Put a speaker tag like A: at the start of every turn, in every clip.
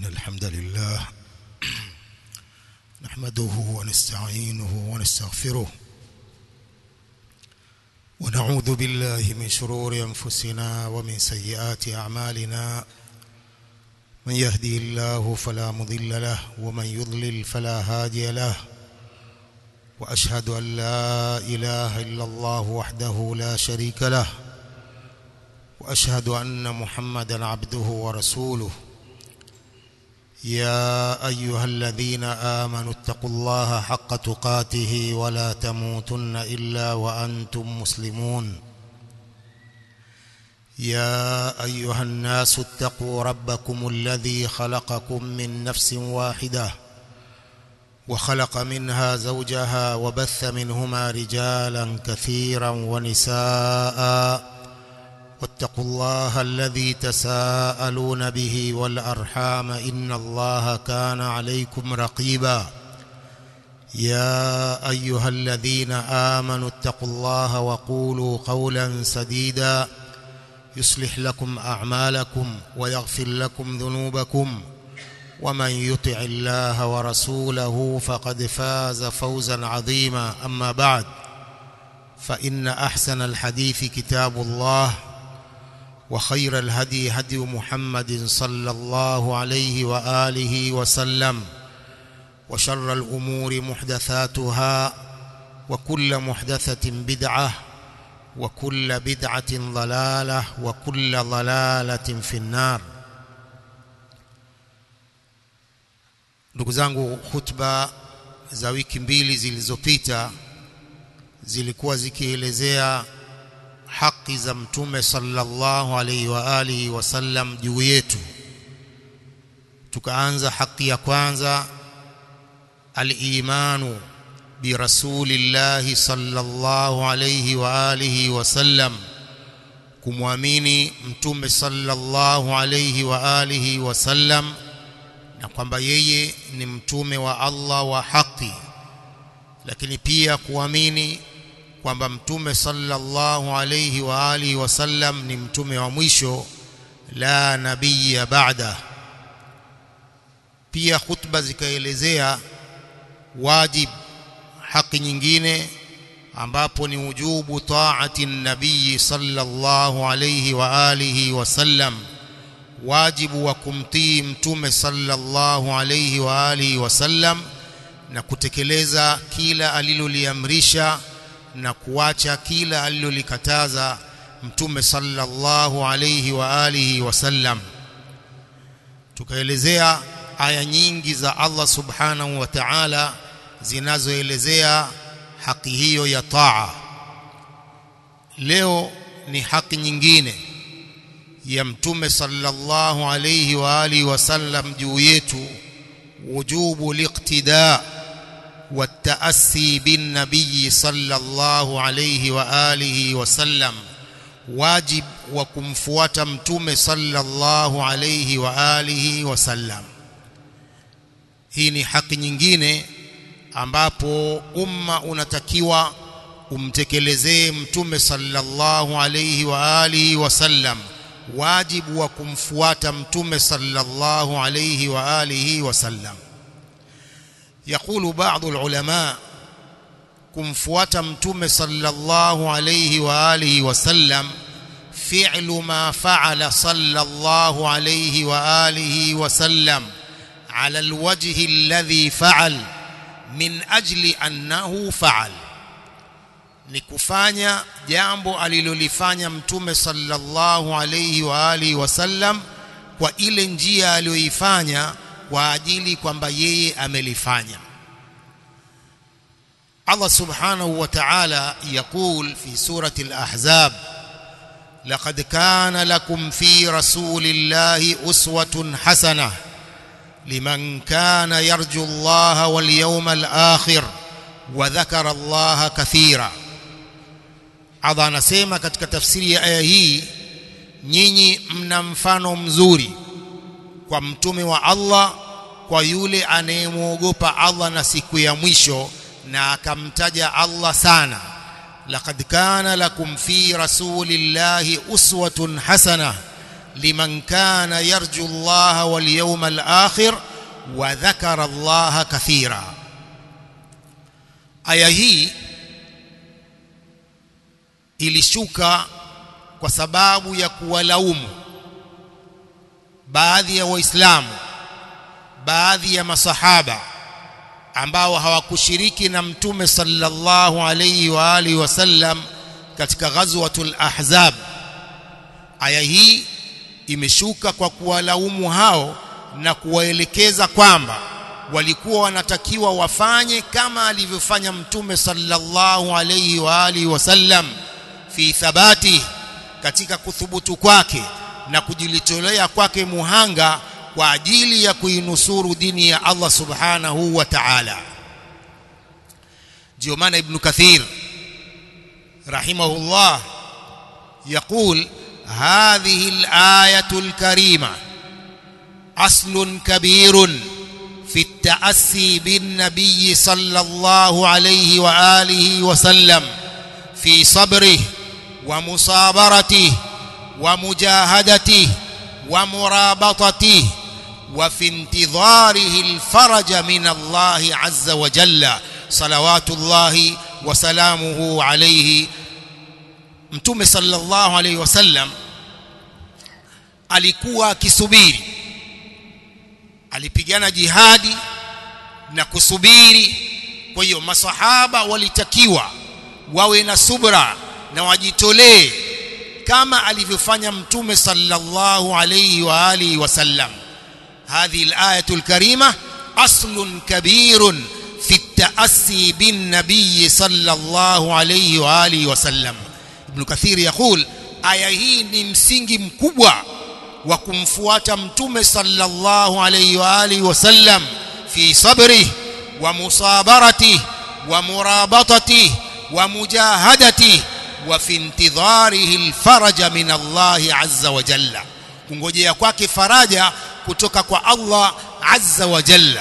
A: الحمد لله نحمده ونستعينه ونستغفره ونعوذ بالله من شرور أنفسنا ومن سيئات أعمالنا من يهدي الله فلا مضل له ومن يضلل فلا هادي له وأشهد أن لا إله إلا الله وحده لا شريك له وأشهد أن محمدا عبده ورسوله يا أيها الذين آمنوا اتقوا الله حق تقاته ولا تموتن إلا وأنتم مسلمون يا أيها الناس اتقوا ربكم الذي خلقكم من نفس واحدة وخلق منها زوجها وبث منهما رجالا كثيرا ونساء واتقوا الله الذي تساءلون به والأرحام إن الله كان عليكم رقيبا يا أيها الذين آمنوا اتقوا الله وقولوا قولا سديدا يصلح لكم أعمالكم ويغفر لكم ذنوبكم ومن يطع الله ورسوله فقد فاز فوزا عظيما أما بعد فإن أحسن الحديث كتاب الله وخير الهدي هدي محمد صلى الله عليه وآله وسلم وشر الأمور محدثاتها وكل محدثة بدعة وكل بدعة ضلالة وكل ضلالة في النار ndugu zangu hutuba za wiki mbili zilizopita zilikuwa zikielezea haki za mtume sallallahu alaihi wa alihi wasallam juu yetu tukaanza haki ya kwanza al-imanu bi rasulillahi sallallahu alaihi wa alihi wasallam kumwamini mtume sallallahu alaihi wa alihi wasallam na kwamba yeye ni mtume wa Allah wa haki lakini pia kuamini kwamba mtume sallallahu alayhi wa alihi wasallam ni mtume wa mwisho la nabiyya ba'da pia khutba zikaelezea wajib haki nyingine ambapo ni wujubu taati nabii sallallahu alayhi wa alihi wasallam wajibu wa kumtii mtume sallallahu alayhi wa alihi wasallam na kutekeleza kila aliloliamrisha na kuacha kila alilolikataza mtume sallallahu alayhi wa alihi wasallam tukaelezea aya nyingi za Allah subhanahu wa ta'ala zinazoelezea haki hiyo ya taa leo ni haki nyingine ya mtume sallallahu alayhi wa alihi wasallam juu yetu wujubu liqtidaa والتأسي بالنبي صلى الله عليه وآله وسلم واجب وكمفوات متوم صلى الله عليه وآله وسلم hii ni haki nyingine ambapo umma unatakiwa umtekelezee mtume sallallahu alayhi wa alihi wasallam wajibu wa kumfuata mtume sallallahu alayhi wa alihi wasallam يقول بعض العلماء kumfuata mtume sallallahu alayhi wa alihi wasallam fi'lu ma fa'ala sallallahu alayhi wa alihi wasallam ala alwajhi alladhi fa'al min ajli annahu fa'al ni kufanya jambo alilolifanya mtume sallallahu alayhi wa alihi wasallam kwa ile njia aliyoifanya kwa ajili kwamba yeye amelifanya Allah subhanahu wa ta'ala يقول في سورة الأحزاب لقد كان لكم في رسول الله أسوة حسنة لمن كان يرجو الله واليوم الآخر وذكر الله كثيرا Allah anasema katika tafsiri ya aya hii nyinyi mna mfano mzuri kwa mtume wa Allah kwa yule anayemwogopa Allah na siku ya mwisho na akamtaja Allah sana laqad kana lakum fi rasulillahi uswatun hasana liman kana yarju Allah wal yawmal akhir wa dhakara Allah kathira aya hii ilishuka kwa sababu ya kuwalaumu baadhi ya waislamu baadhi ya masahaba ambao hawakushiriki na mtume sallallahu alayhi wa alihi wasallam katika ghazwatul ahzab aya hii imeshuka kwa kuwalaumu hao na kuwaelekeza kwamba walikuwa wanatakiwa wafanye kama alivyofanya mtume sallallahu alayhi wa alihi wasallam fi thabati katika kuthubutu kwake na kujilitolea kwake muhanga kwa ajili ya kuinusuru dini ya Allah subhanahu wa ta'ala ndio maana ibn kathir rahimahullah يقول هذه الآية الكريمة أصل كبير في التأسي بالنبي صلى الله عليه وآله وسلم في صبره ومصابرته ومجاهدته ومرابطته وفي انتظاره الفرج من الله عز وجل صلوات الله وسلامه عليه mtume sallallahu alaihi wasallam alikuwa akisubiri alipigana jihadi na kusubiri kwa hiyo masahaba walitakiwa wawe na subra na wajitolee kama alivyofanya mtume sallallahu alayhi wa alihi wasallam هذه الآية الكريمة أصل كبير في التأسي بالنبي صلى الله عليه وآله وسلم ابن كثير يقول aya hii ni msingi mkubwa wa kumfuata mtume sallallahu alayhi wa alihi wasallam fi sabri wa musabarati wa murabatati wa mujahadati wa fi intidharihi alfaraja min Allah azza wa jalla kungojea kwake faraja kutoka kwa Allah azza wa jalla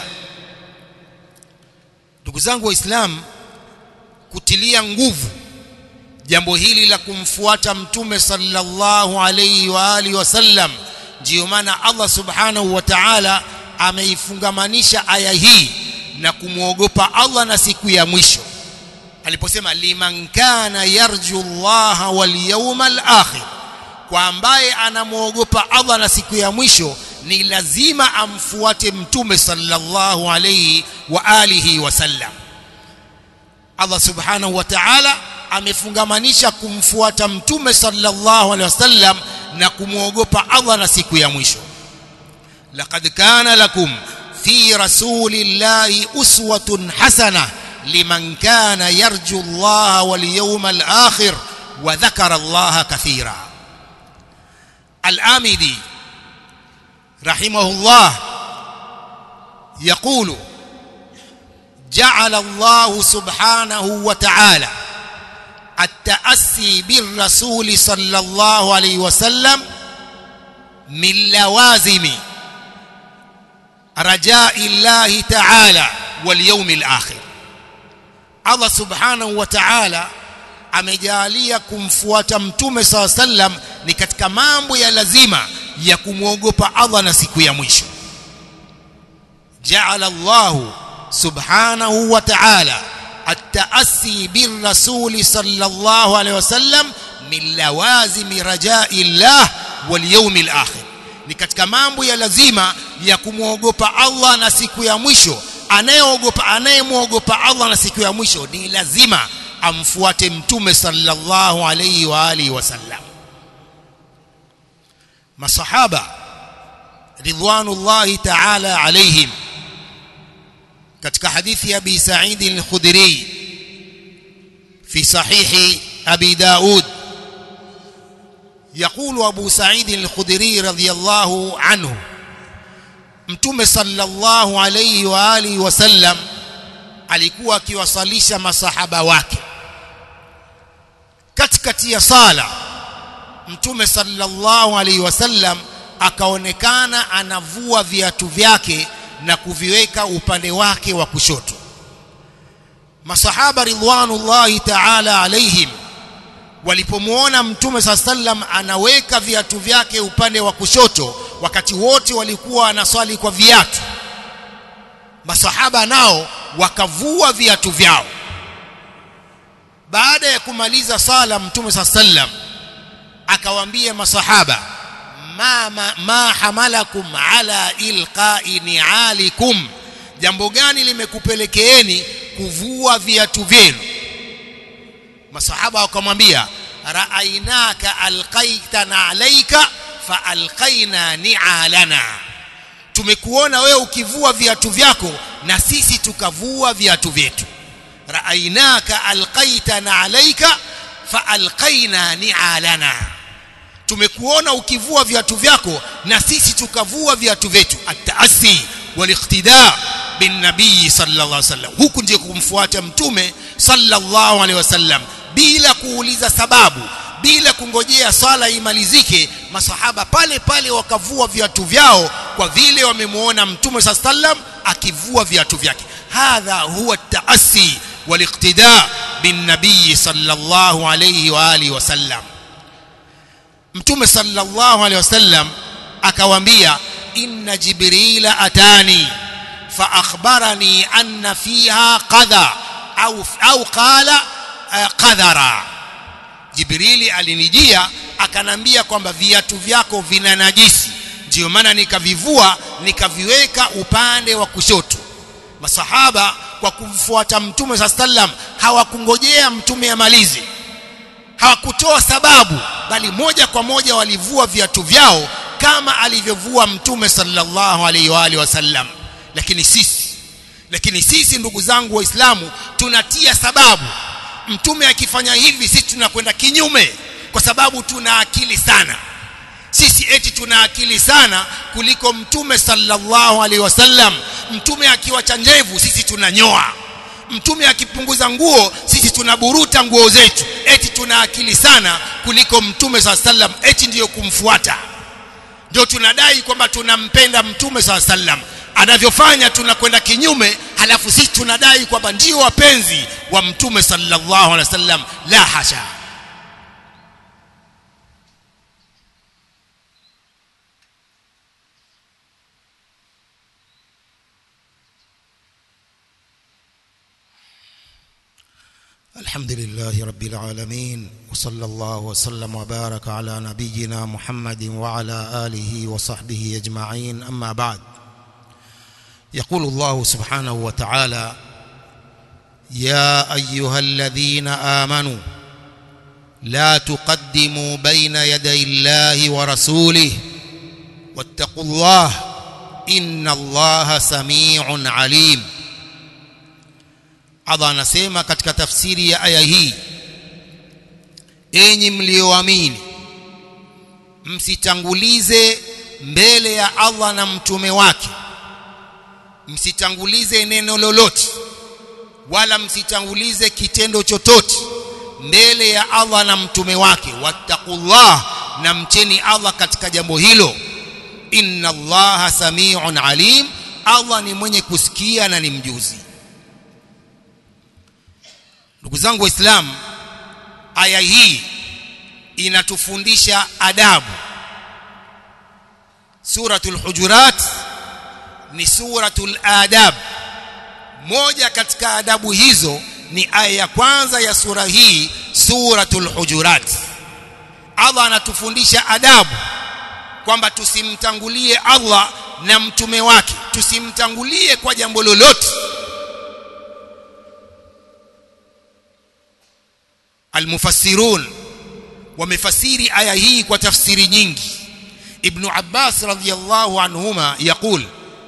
A: ndugu zangu waislamu kutilia nguvu jambo hili la kumfuata mtume sallallahu alayhi wa alihi wasallam ndiyo maana Allah subhanahu wa ta'ala ameifungamanisha aya hii na kumwogopa Allah na siku ya mwisho aliposema liman kana yarju Allah wal yawmal akhir kwa ambaye anamwogopa Allah na siku ya mwisho ni lazima amfuate mtume sallallahu alayhi wa alihi wasallam Allah subhanahu wa ta'ala amefungamanisha kumfuata mtume sallallahu alaihi wasallam na kumwogopa Allah na siku ya mwisho laqad kana lakum fi rasulillahi uswatun hasana liman kana yarju Allah wal yawmal akhir wa dhakara Allah kathira al-amidi rahimahullah يقول جعل الله سبحانه وتعالى التأسي بالرسول صلى الله عليه وسلم من لوازم رجاء الله تعالى واليوم الآخر الله سبحانه وتعالى amejalia kumfuata mtume saw sallam ni katika mambo ya lazima ya kumwogopa Allah na siku ya mwisho ja'ala Allahu subhanahu wa ta'ala التأسي بالرسول صلى الله عليه وسلم من لوازم رجاء الله واليوم الآخر ni katika mambo ya lazima ya kumwogopa Allah na siku ya mwisho anayeogopa anayemwogopa Allah na siku ya mwisho ni lazima amfuate mtume sallallahu alayhi wa alihi wasallam masahaba ridwanullahi ta'ala alayhim katika hadithi ya Abi Sa'id al-Khudri fi sahih Abi Daud يقول أبو سعيد الخدري رضي الله عنه متوم صلى الله عليه وآله وسلم alikuwa akiwasalisha masahaba wake katikati ya sala mtume sallallahu alaihi wasallam akaonekana anavua viatu vyake na kuviweka upande wake wa kushoto masahaba ridwanullahi ta'ala alaihim walipomwona mtume saa sallam anaweka viatu vyake upande wa kushoto wakati wote walikuwa wanaswali kwa viatu masahaba nao wakavua viatu vyao baada ya kumaliza sala mtume saa sallam akawaambia masahaba ma, ma, ma hamalakum ala ilqai nialikum jambo gani limekupelekeeni kuvua viatu vyenu masahaba wakamwambia raainaka alqaitana alaika faalqaina nialana tumekuona wewe ukivua viatu vyako na sisi tukavua viatu vyetu raainaka alqaitana alaika faalqaina nialana tumekuona ukivua viatu vyako na sisi tukavua viatu vyetu ataasi waliqtida bin nabii sallallahu alaihi wasallam huku ndio kumfuata mtume sallallahu alaihi wasallam bila kuuliza sababu bila kungojea swala imalizike masahaba pale pale wakavua viatu vyao kwa vile wamemuona mtume sallam akivua viatu vyake hadha huwa taasi waliqtida bin nabii sallallahu alayhi wa alihi wasallam mtume sallallahu alayhi wasallam akawaambia inna jibrila atani fa akhbarani anna fiha qadha au au qala qadhara jibrili alinijia akanambia kwamba viatu vyako vina najisi ndio maana nikavivua nikaviweka upande wa kushoto masahaba kwa kumfuata mtume saa sallam hawakungojea mtume amalize hawakutoa sababu bali moja kwa moja walivua viatu vyao kama alivyovua mtume sallallahu alaihi wa alihi wasallam lakini sisi lakini sisi ndugu zangu waislamu tunatia sababu mtume akifanya hivi sisi tunakwenda kinyume kwa sababu tuna akili sana sisi eti tuna akili sana kuliko mtume sallallahu alaihi wasallam mtume akiwacha ndevu sisi tunanyoa mtume akipunguza nguo sisi tunaburuta nguo zetu eti tuna akili sana kuliko mtume saa sallam eti ndiyo kumfuata ndio tunadai kwamba tunampenda mtume saa sallam anavyofanya tunakwenda kinyume halafu sisi tunadai kwamba ndio wapenzi wa mtume sallallahu alaihi wasallam la hasha الحمد لله رب العالمين وصلى الله وسلم وبارك على نبينا محمد وعلى آله وصحبه أجمعين أما بعد يقول الله سبحانه وتعالى يا أيها الذين آمنوا لا تقدموا بين يدي الله ورسوله واتقوا الله إن الله سميع عليم Allah anasema katika tafsiri ya aya hii enyi mlioamini msitangulize mbele ya Allah na mtume wake msitangulize neno lolote wala msitangulize kitendo chochote mbele ya Allah na mtume wake wattaqullah na mcheni Allah katika jambo hilo inna Allaha samiun alim Allah ni mwenye kusikia na ni mjuzi ndugu zangu waislamu aya hii inatufundisha adabu suratul hujurat ni suratul adab moja katika adabu hizo ni aya ya kwanza ya sura hii suratul hujurat Allah anatufundisha adabu kwamba tusimtangulie Allah na mtume wake tusimtangulie kwa jambo lolote almufassirun wamefasiri aya hii kwa tafsiri nyingi ibn abbas radhiyallahu anhuma yaqul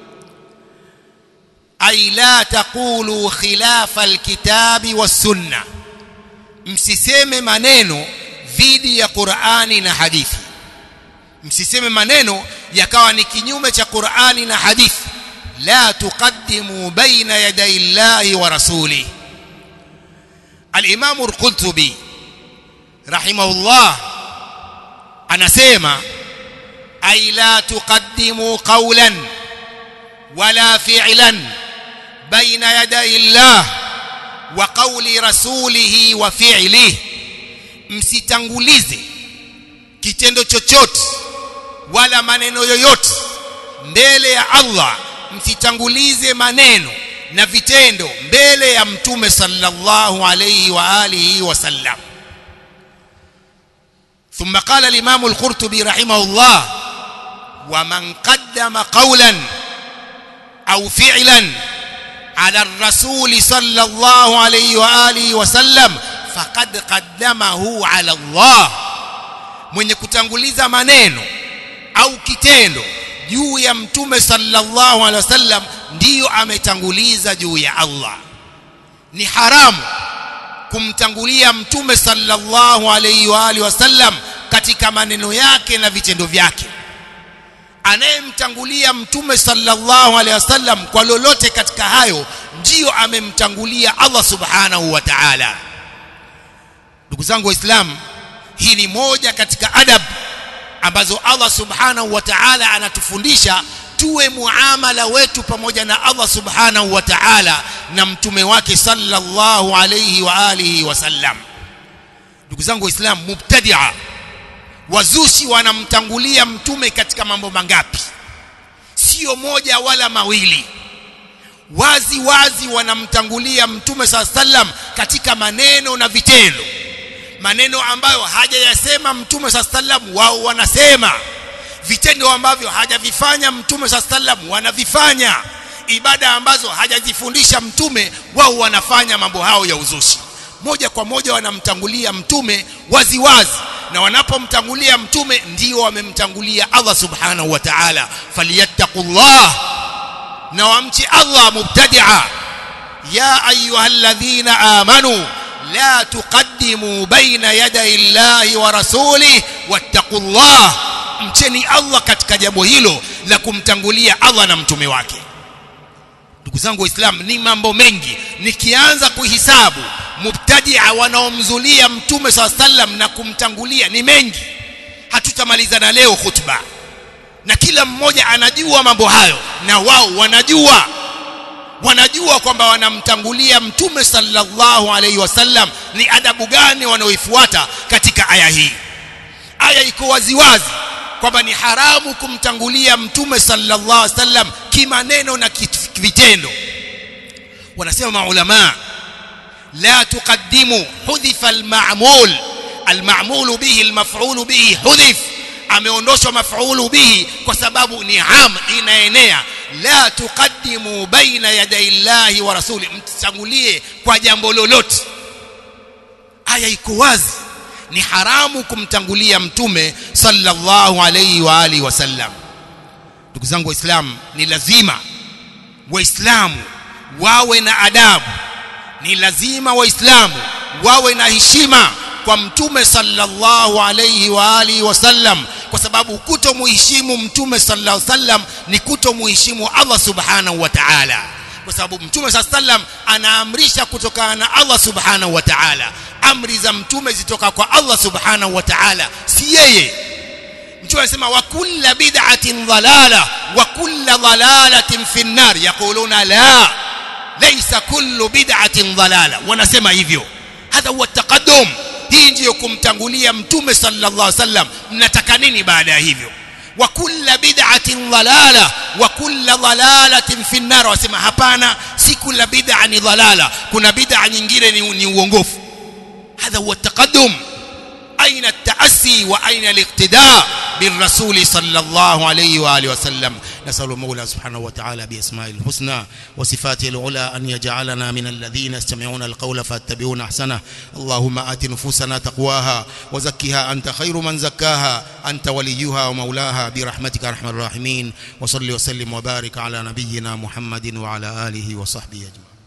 A: ay la taqulu khilafa alkitabi was-sunnah msiseme maneno dhidi ya Qur'ani na hadithi msiseme maneno yakawa ni kinyume cha Qur'ani na hadithi la tuqaddimu baina yaday Allahi wa rasulihi al-Imam al-Qurtubi rahimahullah anasema ay la tuqaddimu qawlan wala fi'lan baina yaday Allah wa qawli rasulihi wa fi'lihi msitangulize kitendo chochote wala maneno yoyote mbele ya Allah msitangulize maneno na vitendo mbele ya mtume sallallahu alayhi wa alihi wasallam ثم قال الإمام القرطبي رحمه الله ومن قدم قولا أو فعلا على الرسول صلى الله عليه وآله وسلم فقد قدمه على الله mwenye kutanguliza maneno au kitendo juu ya mtume sallallahu alaihi wasallam ndiyo ametanguliza juu ya Allah ni haramu kumtangulia mtume sallallahu alaihi wa alihi wasallam katika maneno yake na vitendo vyake anayemtangulia mtume sallallahu alaihi wasallam kwa lolote katika hayo ndiyo amemtangulia Allah subhanahu wa ta'ala ndugu zangu waislamu hii ni moja katika adab ambazo Allah subhanahu wa ta'ala anatufundisha tuwe muamala wetu pamoja na Allah subhanahu wa ta'ala na mtume wake sallallahu alayhi wa alihi wasallam ndugu zangu waislamu mubtadia wazushi wanamtangulia mtume katika mambo mangapi sio moja wala mawili wazi wazi wanamtangulia mtume sallam katika maneno na vitendo maneno ambayo hajayasema mtume sallam wao wanasema vitendo ambavyo hajavifanya mtume sallam wanavifanya ibada ambazo hajazifundisha mtume wao wanafanya mambo hao ya uzushi moja kwa moja wanamtangulia mtume wazi wazi na wanapomtangulia mtume ndio wamemtangulia Allah subhanahu wa ta'ala falyattaqullah na wamchi Allah mubtadi'a ya ayyuhalladhina amanu la tuqaddimu baina yaday Allahi wa rasulih wattaqullah mcheni Allah katika jambo hilo la kumtangulia Allah na mtume wake ndugu zangu waislamu ni mambo mengi nikianza kuhisabu mubtadia wanaomzulia mtume saa sallam na kumtangulia ni mengi hatutamalizana leo khutba na kila mmoja anajua mambo hayo na wao wanajua wanajua kwamba wanamtangulia mtume sallallahu alaihi wasallam ni adabu gani wanaoifuata katika aya hii aya iko waziwazi kwamba ni haramu kumtangulia mtume sallallahu alaihi wasallam kimaneno na vitendo wanasema maulama la tuqaddimu hudhifa alma'mul alma'mul bihi almaf'ul bihi hudhif ameondoshwa maf'ulu bihi kwa sababu ni am inaenea la tuqaddimu baina yaday llahi wa rasuli mtangulie kwa jambo lolote aya iko wazi ni haramu kumtangulia mtume sallallahu alayhi wa alihi wasallam ndugu zangu waislamu ni lazima waislamu wawe na adabu ni lazima waislamu wawe na heshima kwa mtume sallallahu alayhi wa alihi wasallam kwa sababu kutomuheshimu mtume sallallahu alayhi wasallam ni kutomuheshimu Allah subhanahu wa ta'ala kwa sababu mtume sallallahu alayhi wasallam anaamrisha kutokana na Allah subhanahu wa ta'ala amri za mtume zitoka kwa Allah subhanahu wa ta'ala si yeye mtume anasema wa kullu bid'atin dhalala wa kullu dhalalatin fi an-nar yaquluna la laysa kullu bid'atin dhalala wanasema hivyo hadha huwa taqaddum hii ndiyo kumtangulia mtume sallallahu alaihi wasallam mnataka nini baada ya hivyo wa kullu bid'atin dhalala wa kullu dhalalatin fi an-nar wasema hapana si kila bid'a ni dhalala kuna bid'a nyingine ni, ni uongofu هذا هو التقدم أين التأسي وأين الاقتداء بالرسول صلى الله عليه وآله وسلم نسأل المولى سبحانه وتعالى بأسماء الحسنى وصفاته العلى أن يجعلنا من الذين يستمعون القول فاتبعون أحسنه اللهم آت نفوسنا تقواها وزكها أنت خير من زكاها أنت وليها ومولاها برحمتك أرحم الراحمين وصل وسلم وبارك على نبينا محمد وعلى آله وصحبه أجمعين